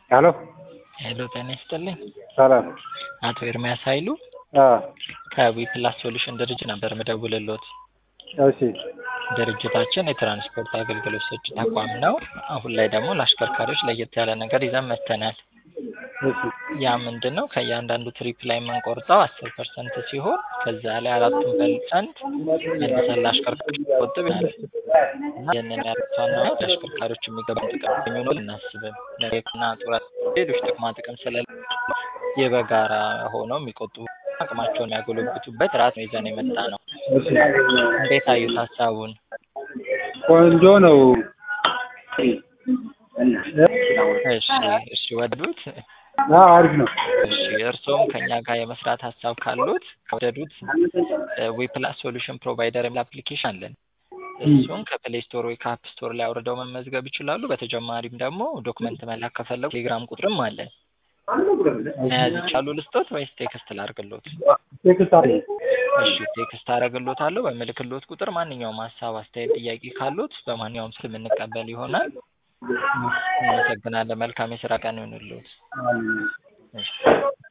ሄሎ ሄሎ ጤና ይስጥልኝ። ሰላም። አቶ ኤርሚያስ ኃይሉ አዎ ከዊ ፕላስ ሶሉሽን ድርጅት ነበር ምደውልሎት። እሺ ድርጅታችን የትራንስፖርት አገልግሎት ሰጪ ተቋም ነው። አሁን ላይ ደግሞ ለአሽከርካሪዎች ለየት ያለ ነገር ይዘን መጥተናል። እሺ ያ ምንድን ነው? ከእያንዳንዱ ትሪፕ ላይ የምንቆርጠው አስር ፐርሰንት ሲሆን ከዛ ላይ አራቱን ፐርሰንት መልሰን ለአሽከርካሪዎች ቆጥብ ያለ እና ይህንን ያረቷና ለአሽከርካሪዎች የሚገባውን ጥቅም የሚሆኑ እናስብም ለና ጡረት ሌሎች ጥቅማ ጥቅም ስለሌለ የበጋራ ሆነው የሚቆጥቡ አቅማቸውን ያጎለብቱበት ራት ነው ይዘን የመጣ ነው። እሺ እንዴት አዩት ሀሳቡን? ቆንጆ ነው። እሺ እሺ ወደዱት? አዎ አሪፍ ነው። እሺ እርስዎም ከኛ ጋር የመስራት ሀሳብ ካሉት ከወደዱት ዌፕላስ ሶሉሽን ፕሮቫይደር የሚል አፕሊኬሽን አለን። እሱን ከፕሌይ ስቶር ወይ ከአፕ ስቶር ላይ አውርደው መመዝገብ ይችላሉ። በተጨማሪም ደግሞ ዶክመንት መላክ ከፈለጉ ቴሌግራም ቁጥርም አለን። መያዝ ይቻሉ ልስጦት ወይስ ቴክስት ላርግሎት? ቴክስት አድርጊ። እሺ ቴክስት አረግሎታለሁ። በምልክሎት ቁጥር ማንኛውም ሀሳብ፣ አስተያየት፣ ጥያቄ ካሉት በማንኛውም ስልክ የምንቀበል ይሆናል። እናመሰግናለን። መልካም የስራ ቀን ይሁንልዎት። አሜን። እሺ